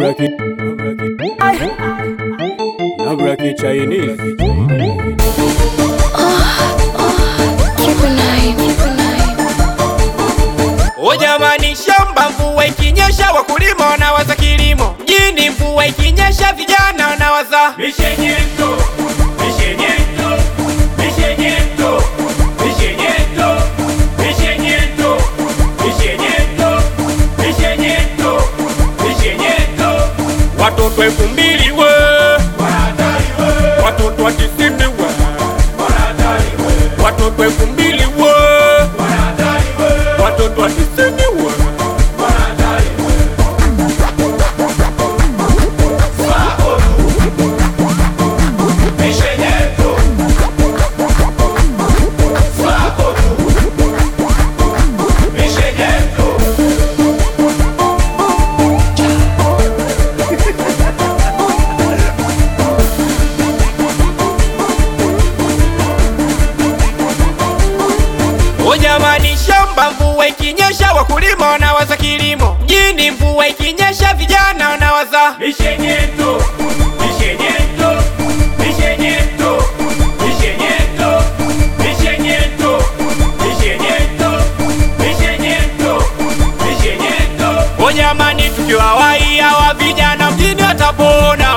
Nabraki, Nabraki Chinese. O jamani, shamba mvua ikinyesha, wakulima wanawaza kilimo. Mjini mvua ikinyesha, vijana wanawaza mishenyento, mishenyento, mishenyento, mishenyento, mishenyento, mishenyento, mishenyento, mishenyento. Watoto elfu mbili we watoto wa tisini we watoto elfu mbili we watoto wa tisini we O jamani, shamba mvua ikinyesha, wakulima wanawaza kilimo. Mjini mvua ikinyesha, vijana wanawaza mishenyento, mishenyento, mishenyento, mishenyento, mishenyento, mishenyento, mishenyento, mishenyento. O jamani, tukiwa wai hawa vijana mjini watapona,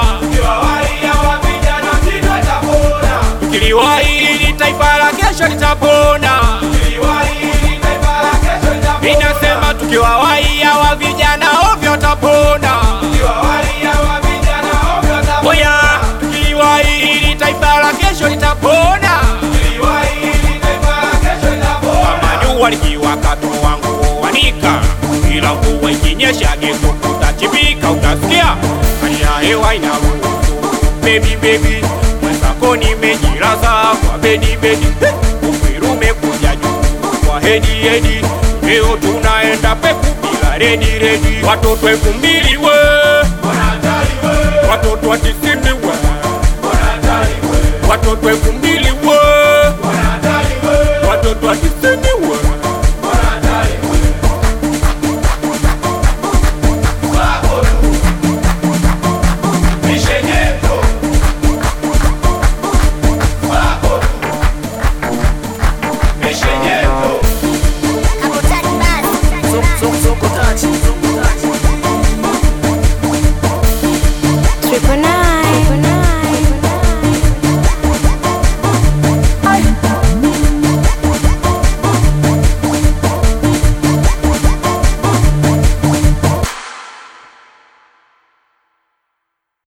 tukiliwahi ili taifa la kesho litapona. Inasema tukiwa wai hawa vijana ovyo tapona. Oya, tukiwahi ili taifa la kesho litapona. Kama jua likiwaka toa nguo wanika, ila mvua ikinyesha geto utachipika, utasikia hali ya hewa inaruhusu. Baby baby, mwenzako nimejilaza kwa bedi bedi, uperu umekuja juu kwa hedi hedi, leo tunaenda peku bila redi redi. Watoto elfu mbili we, watoto wa tisini we, watoto elfu mbili we, watoto wa tisini